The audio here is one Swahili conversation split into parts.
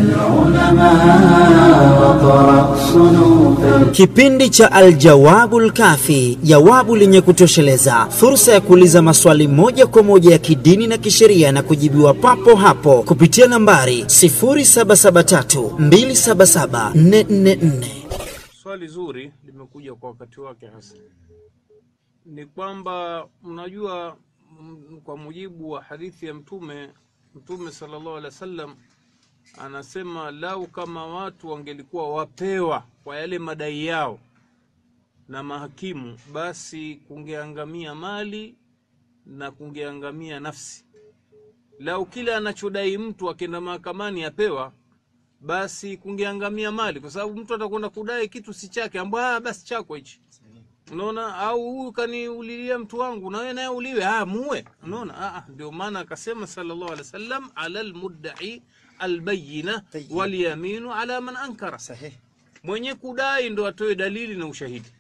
العلماء وقرأ صنوف Kipindi cha Aljawabul Kafi, jawabu lenye kutosheleza, fursa ya kuuliza maswali moja kwa moja ya kidini na kisheria na kujibiwa papo hapo kupitia nambari 0773277444. Swali zuri limekuja kwa wakati wake hasa, ni kwamba mnajua, mm, kwa mujibu wa hadithi ya Mtume, Mtume sallallahu alaihi wasallam anasema lau kama watu wangelikuwa wapewa kwa yale madai yao na mahakimu, basi kungeangamia mali na kungeangamia nafsi. Lau kila anachodai mtu akienda mahakamani apewa, basi kungeangamia mali, kwa sababu mtu atakwenda kudai kitu si chake, ambao ah, basi chako hichi unaona, au huyu kaniulilia mtu wangu, na wewe naye uliwe, ah, muue. Unaona, ah, ah, ndio maana akasema sallallahu alaihi wasallam, ala almudda'i albayina Tayyib. walyaminu ala man ankara, Sahihi. mwenye kudai ndo atoe dalili na ushahidi.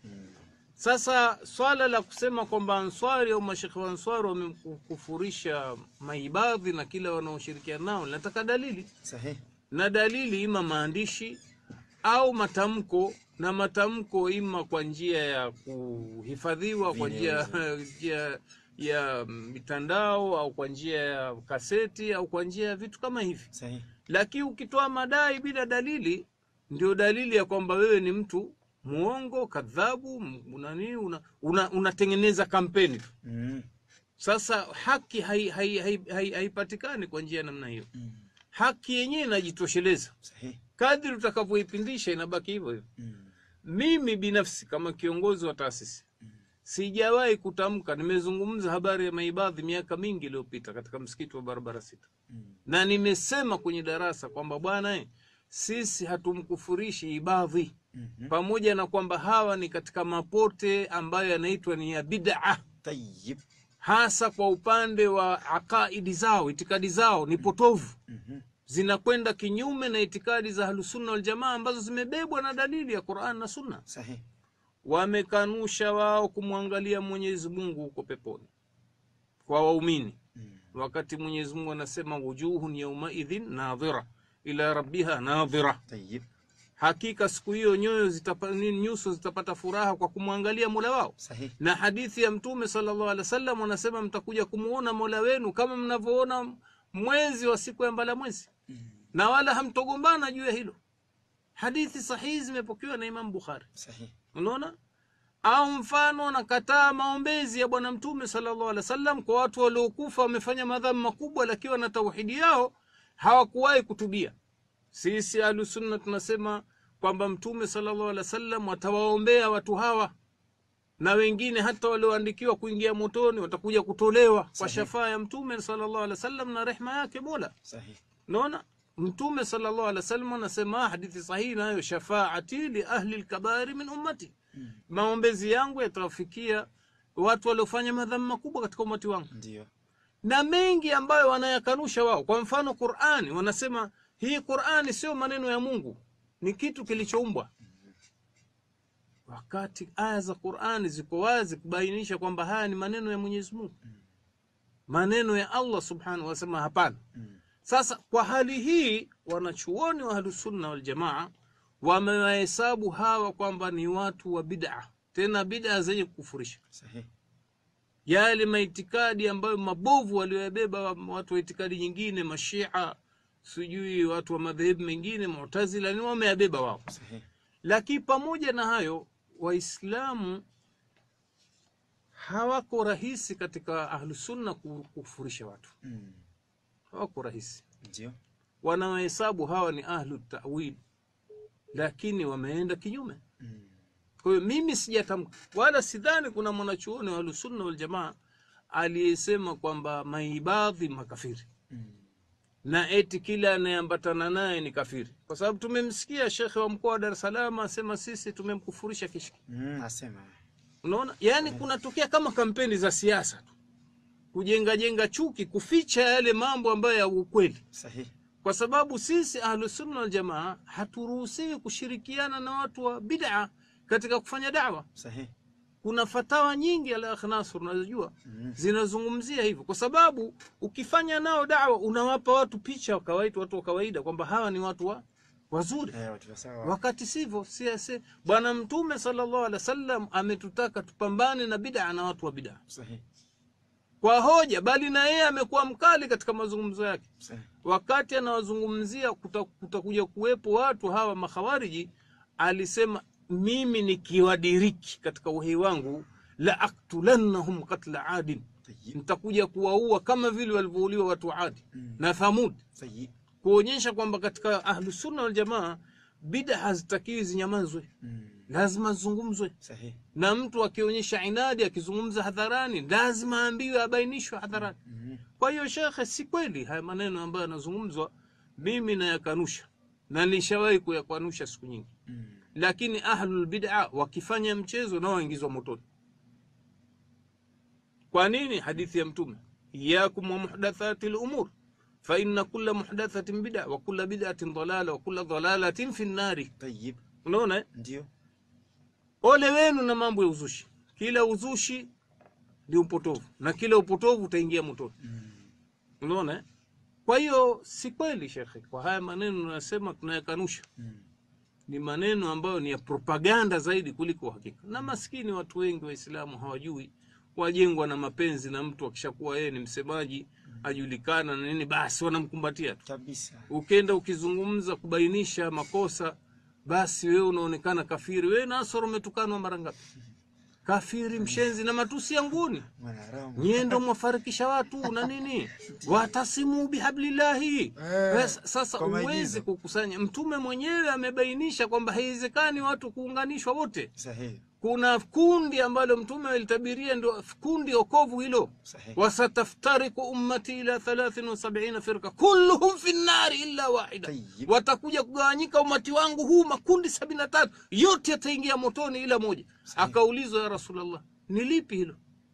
Sasa swala la kusema kwamba Answari au mashekhe wa Answari wamekufurisha maibadhi na kila wanaoshirikiana nao, linataka dalili Sahihi. na dalili ima maandishi au matamko, na matamko ima kwa njia ya kuhifadhiwa kwa njia njia ya mitandao au kwa njia ya kaseti au kwa njia ya vitu kama hivi. Sahihi. Lakini ukitoa madai bila dalili, ndio dalili ya kwamba wewe ni mtu muongo, kadhabu, m- una nini, una- una- unatengeneza kampeni tu. Mm. Sasa haki haipatikani hai, hai, hai, haipatikani kwa njia ya namna hiyo. Haki yenyewe inajitosheleza Sahihi. kadri utakavyoipindisha inabaki hivyo hivyo. Mm. Mimi binafsi kama kiongozi wa taasisi sijawahi kutamka. Nimezungumza habari ya maibadhi miaka mingi iliyopita katika msikiti wa barabara sita, na nimesema kwenye darasa kwamba bwana, eh, sisi hatumkufurishi ibadhi, pamoja na kwamba hawa ni katika mapote ambayo yanaitwa ni ya bid'a Tayyib. hasa kwa upande wa aqaidi zao, itikadi zao ni potovu, zinakwenda kinyume na itikadi za Ahlusunna Waljamaa ambazo zimebebwa na dalili ya Quran na Sunna. Sahihi. Wamekanusha wao kumwangalia Mwenyezi Mungu huko peponi kwa waumini, wakati Mwenyezi Mungu anasema wujuhun yaumaidhin nadhira ila rabbiha nadhira, Tayyib. hakika siku hiyo nyoyo zitapa, nini, nyuso zitapata furaha kwa kumwangalia mola wao Sahihi. na hadithi ya mtume sallallahu alaihi wasallam wanasema mtakuja kumuona mola wenu kama mnavyoona mwezi wa siku ya mbala mwezi na wala hamtogombana juu ya hilo hadithi sahihi zimepokewa na imam bukhari Sahihi. unaona au mfano nakataa maombezi ya bwana mtume sallallahu alaihi wasallam kwa watu waliokufa wamefanya madhambi makubwa lakini wana tauhidi yao hawakuwahi kutubia sisi ahlusunna tunasema kwamba mtume sallallahu alaihi wasallam watawaombea watu hawa na wengine hata walioandikiwa kuingia motoni watakuja kutolewa kwa Sahihi. shafaa ya mtume sallallahu alaihi wasallam na rehma yake mola Sahihi. naona mtume sallallahu alaihi wasallam anasema hadithi sahihi nayo shafaati li ahli lkabairi min ummati maombezi yangu yatawafikia watu waliofanya madhambi makubwa katika umati wangu Ndio. na mengi ambayo wanayakanusha wao kwa mfano qurani wanasema hii qurani sio maneno ya mungu ni kitu kilichoumbwa wakati aya za qurani ziko wazi kubainisha kwamba haya ni maneno ya mwenyezi mungu maneno ya allah subhanahu wasema hapana sasa kwa hali hii wanachuoni wa ahlusunna waljamaa wamewahesabu hawa kwamba ni watu wa bid'a tena bid'a zenye kukufurisha Sahihi. yale maitikadi ambayo mabovu walioyabeba wa- watu wa itikadi nyingine mashia sijui watu wa madhehebu mengine mutazila ni wameyabeba wao Sahihi. lakini pamoja na hayo waislamu hawako rahisi katika ahlusunna ku- kufurisha watu Mm. hawako rahisi Ndio. wanawahesabu hawa ni ahlu tawil lakini wameenda kinyume Mm. kwa hiyo mimi sijatamka wala sidhani kuna mwanachuoni wa ahlusunna waljamaa aliyesema kwamba maibadhi makafiri Mm. na eti kila anayeambatana naye ni kafiri kwa sababu tumemsikia shekhe wa mkoa wa dar es salaam asema sisi tumemkufurisha kishki Mm. Asema. unaona yaani kunatokea kama kampeni za siasa tu kujenga jenga chuki kuficha yale mambo ambayo ya ukweli Sahihi. kwa sababu sisi ahlusunna waljamaa haturuhusiwi kushirikiana na watu wa bid'a katika kufanya dawa Sahihi. kuna fatawa nyingi al Nasr unazojua zinazungumzia hivyo, kwa sababu ukifanya nao dawa unawapa watu picha wa kawaida, watu wa kawaida kwamba hawa ni watu wa wazuri Eh, watu wa sawa. wakati sivyo. Si si Bwana Mtume sallallahu alaihi wasallam ametutaka tupambane na bid'a na watu wa bid'a Sahihi. kwa hoja, bali na yeye amekuwa mkali katika mazungumzo yake Sahihi. wakati anawazungumzia kuta- kutakuja kuwepo watu hawa makhawariji, alisema mimi nikiwadiriki katika uhai wangu la aktulannahum katla adin, Tayyib. nitakuja kuwaua kama vile walivyouliwa watu wa Adi na Thamud, Sahihi. kuonyesha kwamba katika ahlusunna waljamaa bida hazitakiwi zinyamazwe, Mm. lazima zizungumzwe Sahihi. na mtu akionyesha inadi akizungumza hadharani lazima aambiwe abainishwe hadharani. Mm. Kwa hiyo shekhe, si kweli haya maneno ambayo yanazungumzwa, mimi nayakanusha na nilishawahi kuyakanusha siku nyingi, Mm. lakini ahlul bid'a wakifanya mchezo nao waingizwa motoni. Kwa nini? Hadithi ya Mtume, iyakum wa muhdathati lumur fa inna kulla muhdathatin bid'a wa kulla bid'atin dalala wa kulla dalalatin fi nnari. Tayyib. Unaona eh? Ndio. Ole wenu na mambo ya uzushi. Kila uzushi ni upotovu na kila upotovu utaingia motoni. Unaona eh? Kwa hiyo si kweli shekhe, kwa haya maneno tunasema tunayakanusha, Mm. ni maneno ambayo ni ya propaganda zaidi kuliko uhakika. Na maskini watu wengi Waislamu hawajui, wajengwa na mapenzi na mtu akishakuwa yeye ni msemaji ajulikana na nini, basi wanamkumbatia tu. Kabisa. Ukenda ukizungumza kubainisha makosa, basi wewe unaonekana kafiri. Wewe Nasoro umetukanwa mara ngapi? Kafiri, mshenzi na matusi ya nguni. Mwanaharamu. Nyie ndo mwafarikisha watu na nini, watasimu bihablillahi. Eh, Bas, Sasa kwa huwezi maigizo. kukusanya. Mtume mwenyewe amebainisha kwamba haiwezekani watu kuunganishwa wote. Sahihi. Kuna kundi ambalo Mtume alitabiria ndio kundi okovu hilo, Sahihi. wasataftariku ummati ila 73 firqa kulluhum fi nnari illa wahida, Tayyib. watakuja kugawanyika umati wangu huu makundi sabini na tatu yote yataingia motoni ila moja. Akaulizwa, ya Rasulullah, ni lipi hilo?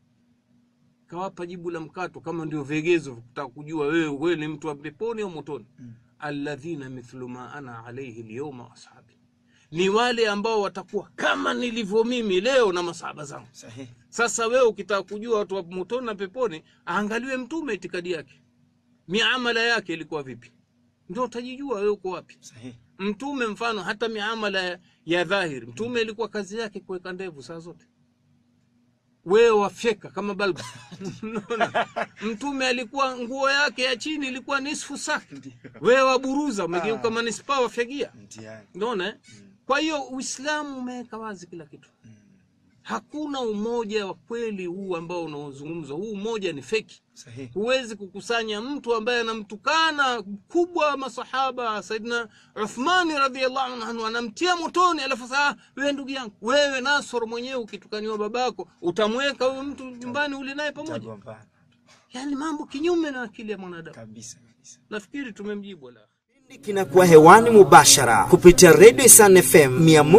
Kawapa jibu la mkato, kama ndio vigezo vya kutaka kujua wewe wewe ni mtu wa peponi au motoni. Alladhina mithlu ma ana alayhi alyawma wa ashabi, ni wale ambao watakuwa kama nilivyo mimi leo na masahaba zangu. Sahihi. Sasa wewe ukitaka kujua watu wa motoni na peponi, aangaliwe mtume itikadi yake, miamala yake ilikuwa vipi, ndio utajijua wewe uko wapi. Sahihi. Mtume mfano, hata miamala ya- ya dhahiri, mtume ilikuwa kazi yake kuweka ndevu saa zote, wewe wafyeka kama balbu. Unaona? mtume alikuwa nguo yake ya chini ilikuwa nisfu saki, wewe waburuza, umegeuka manispaa wafyagia. Mtihani. Unaona eh? Kwa hiyo Uislamu umeweka wazi kila kitu. Hakuna umoja wa kweli huu ambao unaozungumzwa. Huu umoja ni feki. Sahihi. Huwezi kukusanya mtu ambaye anamtukana mkubwa wa masahaba Saidina Uthmani radhiallahu anhu, anamtia motoni, alafu sasa "Ah, wewe ndugu yangu, wewe Nasor mwenyewe ukitukaniwa babako utamweka huyo mtu nyumbani ule naye pamoja? Tagombana. Yani mambo kinyume na akili ya mwanadamu. Kabisa kabisa. Nafikiri tumemjibu ala kinakuwa hewani mubashara kupitia redio San FM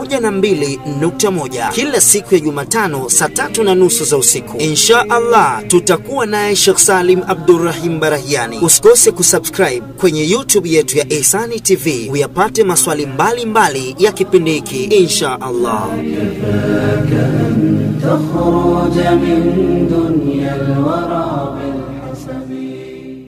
102.1 kila siku ya Jumatano saa tatu na nusu za usiku. Insha Allah tutakuwa naye Sheikh Salim Abdurrahim Barahiani. Usikose kusubscribe kwenye YouTube yetu ya Ihsani TV uyapate maswali mbalimbali mbali ya kipindi hiki insha Allah. تخرج من دنيا الورى